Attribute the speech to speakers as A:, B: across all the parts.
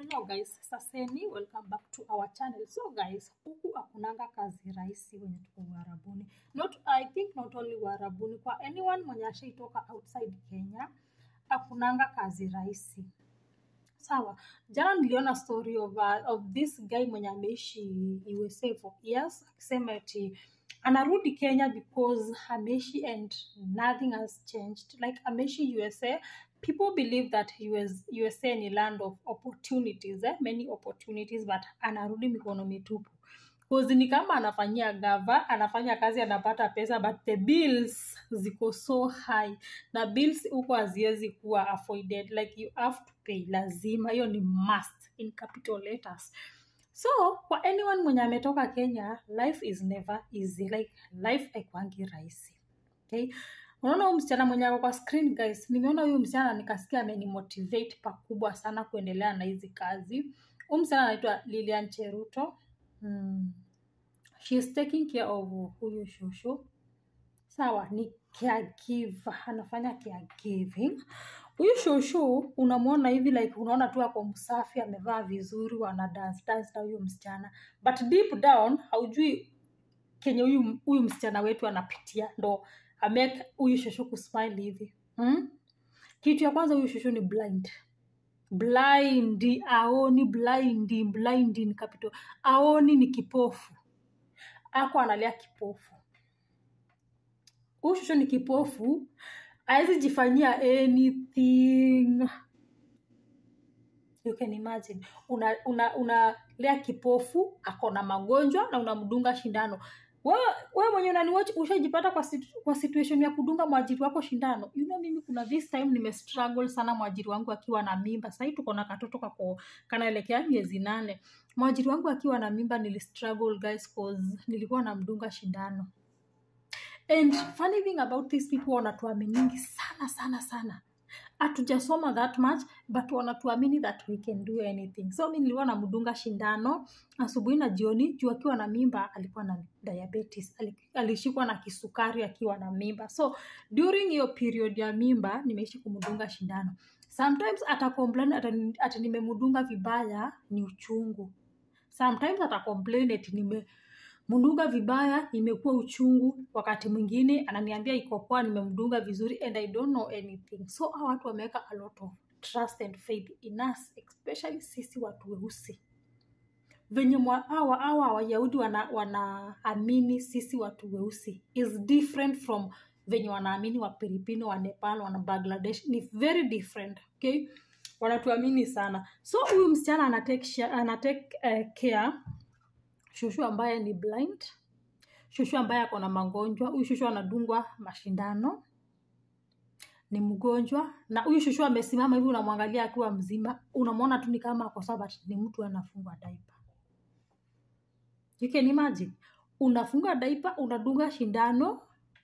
A: Hello guys, saseni, welcome back to our channel. So guys, huku hakunanga kazi rahisi wenye tuko Uarabuni. Not, I think not only Uarabuni, kwa anyone mwenye ashaitoka outside Kenya, hakunanga kazi rahisi. Sawa, jana niliona story of, uh, of this guy mwenye ameishi USA for years, akisema eti anarudi Kenya because ameishi and nothing has changed. Like ameishi USA, people believe that US, USA ni land of opportunities, eh? many opportunities, but anarudi mikono mitupu. Cause ni kama anafanyia gava, anafanya kazi, anapata pesa, but the bills ziko so high na bills huko haziwezi kuwa avoided, like you have to pay, lazima, hiyo ni must in capital letters. So kwa anyone mwenye ametoka Kenya, life is never easy, like life haikwangi rahisi. Okay? Unaona huyu msichana mwenye ako kwa screen guys, nimeona huyu msichana nikasikia amenimotivate pakubwa sana kuendelea na hizi kazi. Huyu msichana anaitwa Lilian Cheruto. Hmm. She is taking care of huyu shushu. Sawa, ni caregiver, anafanya caregiving. Huyu shushu unamwona hivi like unaona tu ako msafi, amevaa vizuri, wana dance dance na huyu msichana, but deep down haujui kenye huyu huyu msichana wetu anapitia ndo amake huyu shushu kusmile hivi hmm? Kitu ya kwanza huyu shushu ni blind blind, aoni blind, blind ni capital, aoni ni kipofu, ako analia kipofu. Huyu shushu ni kipofu, hawezi jifanyia anything. You can imagine una una unalea kipofu ako na magonjwa na unamdunga shindano wewe wewe mwenye unaniwatch ushajipata kwa, situ, kwa situation ya kudunga mwajiri wako shindano you know mimi kuna this time nime struggle sana mwajiri wangu akiwa na mimba sahii tuko na katoto kako kanaelekea miezi nane mwajiri wangu akiwa na mimba nili struggle guys cause nilikuwa namdunga shindano and funny thing about these people wanatuaminingi sana sana sana hatujasoma that much but wanatuamini that we can do anything so mi nilikuwa namdunga shindano asubuhi na jioni juu akiwa na mimba alikuwa na diabetes ali- alishikwa na kisukari akiwa na mimba so during hiyo period ya mimba nimeishi kumdunga shindano sometimes atacomplain ati, ati nimemdunga vibaya ni uchungu sometimes atacomplain ati nime mdunga vibaya imekuwa uchungu wakati mwingine ananiambia iko poa nimemdunga vizuri and i don't know anything so hawa watu wameweka a lot of trust and faith in us especially sisi watu weusi venye mwa- hawa hawa wayahudi wanaamini wana wanaamini sisi watu weusi is different from venye wanaamini wapilipino wa nepal wana bangladesh ni very different okay wanatuamini sana so huyu msichana anatake, share- anatake uh, care shushu ambaye ni blind shushu ambaye ako na magonjwa huyu shushu anadungwa mashindano ni mgonjwa na huyu shushu amesimama hivi unamwangalia akiwa mzima unamwona tu ni kama ako sawa but ni mtu anafungwa daipa you can imagine unafunga daipa unadunga shindano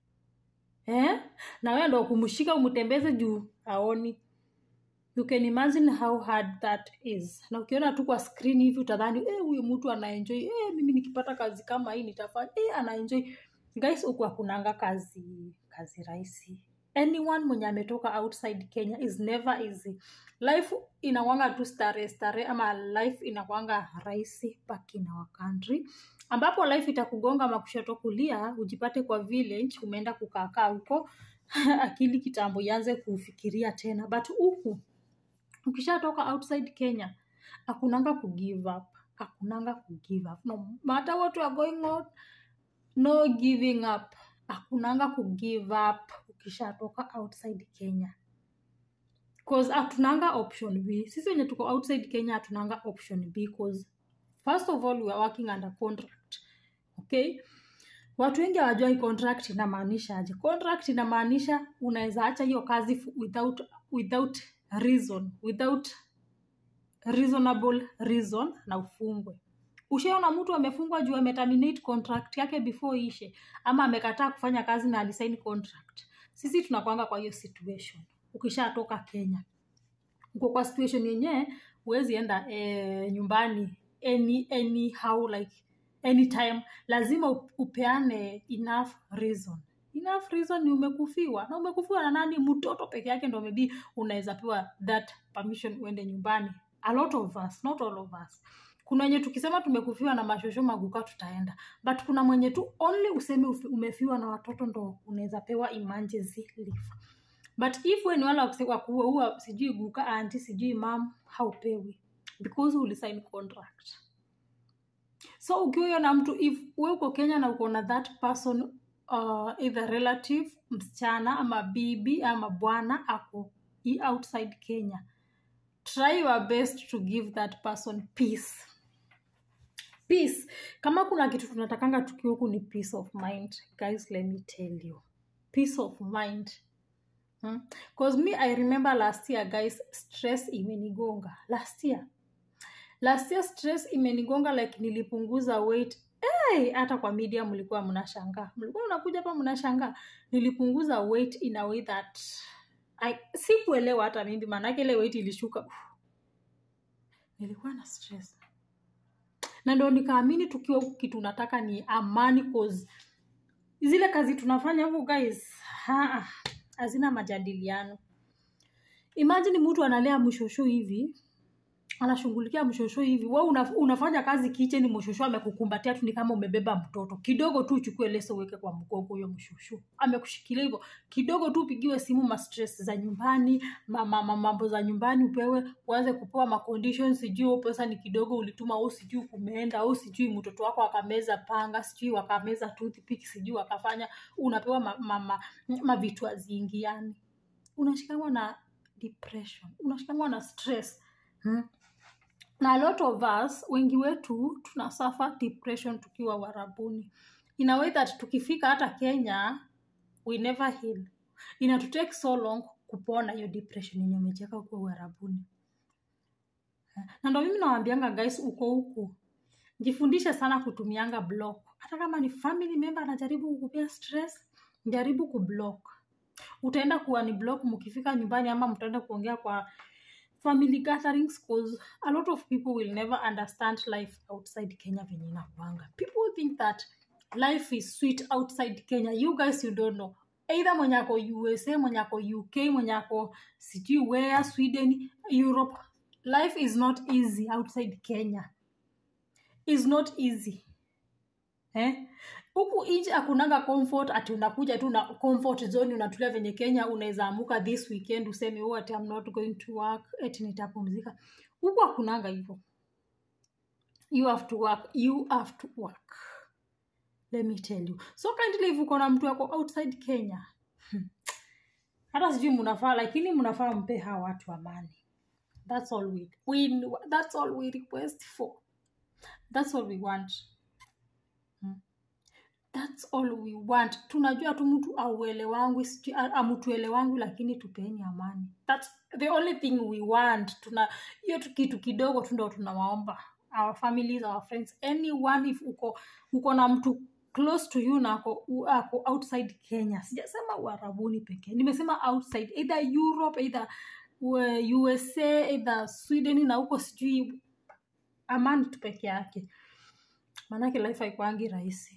A: eh? na wewe ndo kumshika umtembeze juu aoni you can imagine how hard that is na ukiona tu kwa screen hivi utadhani eh, huyu mtu anaenjoy eh, mimi nikipata kazi kama hii nitafanya eh, anaenjoy guys huku hakunanga kazi kazi rahisi anyone mwenye ametoka outside kenya is never easy life inakwanga tu stare stare ama life inakwanga rahisi back in our country ambapo life itakugonga makushoto kulia ujipate kwa village umeenda kukaakaa huko akili kitambo ianze kufikiria tena but huku ukishatoka outside kenya hakunanga kugive up hakunanga kugive up no matter what you are going on no giving up hakunanga kugive up ukishatoka outside kenya cause hatunanga option b sisi wenye tuko outside kenya hatunanga option b cause first of all we are working under contract okay watu wengi hawajua contract inamaanisha aje contract inamaanisha unaweza acha hiyo kazi fu- without without reason without reasonable reason na ufungwe ushaona mtu amefungwa juu ameterminate contract yake before ishe ama amekataa kufanya kazi na alisign contract sisi tunakwanga kwa hiyo situation ukishatoka kenya uko kwa situation yenyewe huwezi enda eh, nyumbani any anyhow like anytime lazima up- upeane enough reason enough reason ni umekufiwa na umekufiwa na nani mtoto peke yake ndo maybe unaweza pewa that permission uende nyumbani a lot of us not all of us kuna wenye tukisema tumekufiwa na mashosho maguka tutaenda but kuna mwenye tu only useme ufi- umefiwa na watoto ndo unaweza pewa emergency leave but if we ni wale wakuse- wa kuua sijui guka anti sijui mam haupewi because ulisign contract so ukiwa na mtu if we uko kenya na uko na that person uh, either relative msichana ama bibi ama bwana ako i- outside kenya try your best to give that person peace peace kama kuna kitu tunatakanga tukiwa huku ni peace of mind guys let me tell you peace of mind hmm? cause me i remember last year guys stress imenigonga last year last year stress imenigonga like nilipunguza weight hey, hata kwa media mlikuwa mnashangaa mlikuwa mnakuja hapa mnashangaa nilipunguza weight in a way that I, sikuelewa hata mimi maanake ile weight ilishuka Uf. nilikuwa na stress na ndo nikaamini tukiwa huku kitu nataka ni amani cause zile kazi tunafanya huku guys ha, hazina majadiliano imagine mtu analea mshosho hivi anashughulikia mshosho hivi we una, unafanya kazi kicheni mshosho amekukumbatia tu ni kama umebeba mtoto kidogo tu uchukue leso uweke kwa mgongo huyo mshosho amekushikilia hivyo kidogo tu upigiwe simu ma stress za nyumbani ma- ma- ma- mambo za nyumbani upewe uanze kupewa ma conditions sijui huo pesa ni kidogo ulituma au sijui kumeenda au sijui mtoto wako akameza panga sijui wakameza toothpick sijui wakafanya unapewa ma, ma, ma, ma vitu azingi yani unashikamwa na depression unashikamwa na stress hmm? na a lot of us wengi wetu tuna suffer depression tukiwa warabuni in a way that tukifika hata kenya we never heal inatutake so long kupona hiyo depression yenye umecheka huko uharabuni na ndo mimi nawambianga guys uko huku jifundishe sana kutumianga block hata kama ni family member anajaribu kukupea stress jaribu kublock utaenda kuwa ni block mkifika nyumbani ama mtaenda kuongea kwa family gatherings cause a lot of people will never understand life outside kenya venye inakuanga people think that life is sweet outside kenya you guys you don't know either mwenye ako usa mwenye ako uk mwenye ako sijui where sweden europe life is not easy outside kenya is not easy eh? huku nje hakunanga comfort ati unakuja tu na comfort zone unatulia venye kenya unaweza amuka this weekend useme oh, ati I'm not going to work eti nitapumzika huku hakunanga hivyo you have to work you have to work let me tell you so kindly if uko na mtu wako outside kenya hmm, hata sijui mnafaa lakini mnafaa mpe hawa watu amani that's all we, we that's all we request for that's all we want hmm. That's all we want. Tunajua tu mtu auelewangu, sijui a- amutuelewangu, lakini tupeni amani. That's the only thing we want. Tuna hiyo tu kitu kidogo tu ndo tunawaomba our families, our friends, anyone if uko uko na mtu close to you na ako, u- ako outside Kenya. Sijasema uarabuni pekee, nimesema outside either Europe, either uh, USA, either Sweden na huko sijui amani tu peke yake, maanake life haikuangi rahisi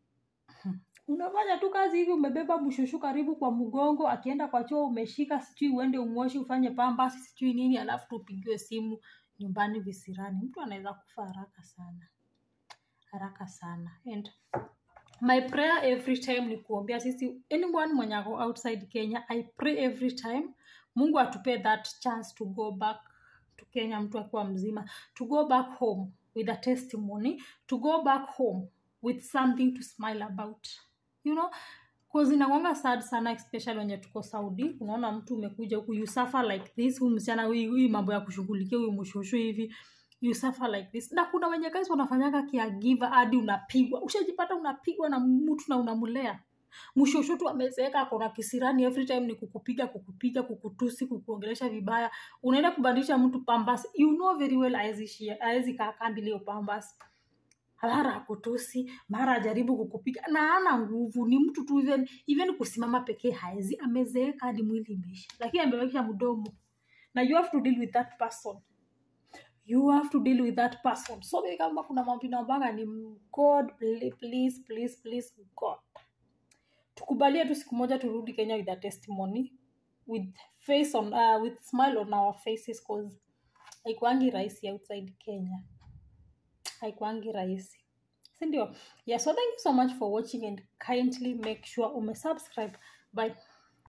A: unafanya tu kazi hivi umebeba mshushu karibu kwa mgongo akienda kwa choo umeshika sijui uende umwoshi ufanye pambasi sijui nini alafu tupigiwe simu nyumbani visirani mtu anaweza kufa haraka sana haraka sana and my prayer every time ni kuombea sisi anyone mwenye ako outside kenya i pray every time mungu atupe that chance to go back to kenya mtu akiwa mzima to go back home with a testimony to go back home with something to smile about you know cause inakwanga sad sana especially wenye tuko saudi unaona mtu umekuja huku you suffer like this huyu msichana huyu huyu mambo ya kushughulikia huyu mshushu hivi you suffer like this na kuna wenye guys wanafanyaga kiagiva hadi unapigwa ushajipata unapigwa na mtu na unamlea mshushu tu amezeeka akona kisirani every time ni kukupiga kukupiga kukutusi kukuongelesha vibaya unaenda kubadilisha mtu pambas you know very well aezi kaa kambi leo pambas mara akutusi mara ajaribu kukupiga na ana nguvu ni mtu tu even, even kusimama pekee haezi amezeeka hadi mwili imeisha lakini amewekisha mdomo na you have to deal with that person you have to deal with that person so mimi kama kuna mambo naombaga ni god please please please please god tukubalie tu siku moja turudi kenya with a testimony with face on uh, with smile on our faces cause haikuangi rahisi outside kenya haikuangi rahisi sindio yeah so thank you so much for watching and kindly make sure umesubscribe bye